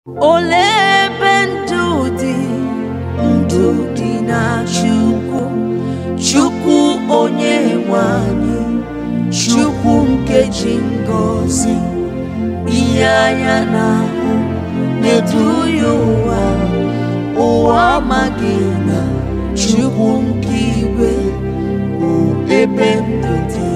Olee ebe ndụ dị ndụ dị na Chukwu Chukwu onye nwe anyị Chukwu nke ji ngọzi ihe anya na-ahụ na-eduhie ụwa ụwa amaghị na Chukwu nke igwe bụ ebe ndụ dị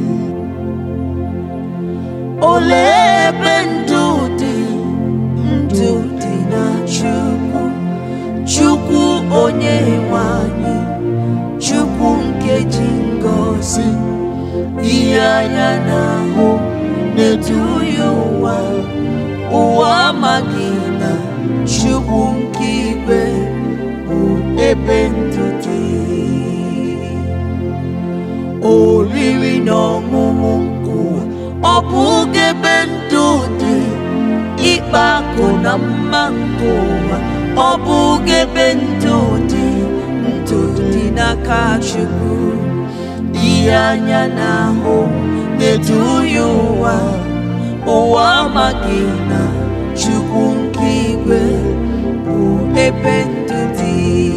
Olee ebe ndụ dị ndụ dị na Chukwu Chukwu onye nwe anyị Chukwu nke ji ngọzi ihe anya na-ahụ na-eduhie ụwa ụwa amaghị na Chukwu nke igwe bụ ebe ndụ dị oriri na ọṅụṅụ nke ụwa ọ bụghị ebe ndụ dị ịkpa akụ na mma nke ụwa ọ bụghị ebe ndụ dị ndụ dị n'aka Chukwu ihe anya na-ahụ na-eduhie ụwa ụwa amaghị na Chukwu nke igwe bụ ebe ndụ dị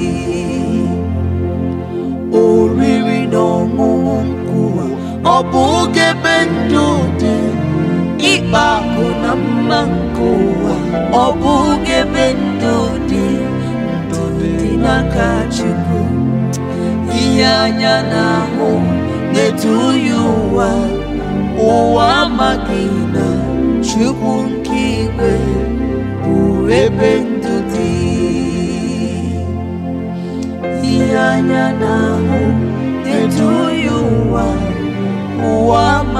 oriri na ọṅụṅụ nke ụwa ọ bụghị ebe ndụ dị ịkpa akụ na mma nke ụwa ọ bụghị ebe ndụ dị ndụ dị n'aka Chukwu ihe anya na-ahụ na-eduhie ụwa ụwa amaghị na Chukwu nke igwe bụ ebe ndụ dị ihe anya na-ahụ na-eduhie ụwa ụwa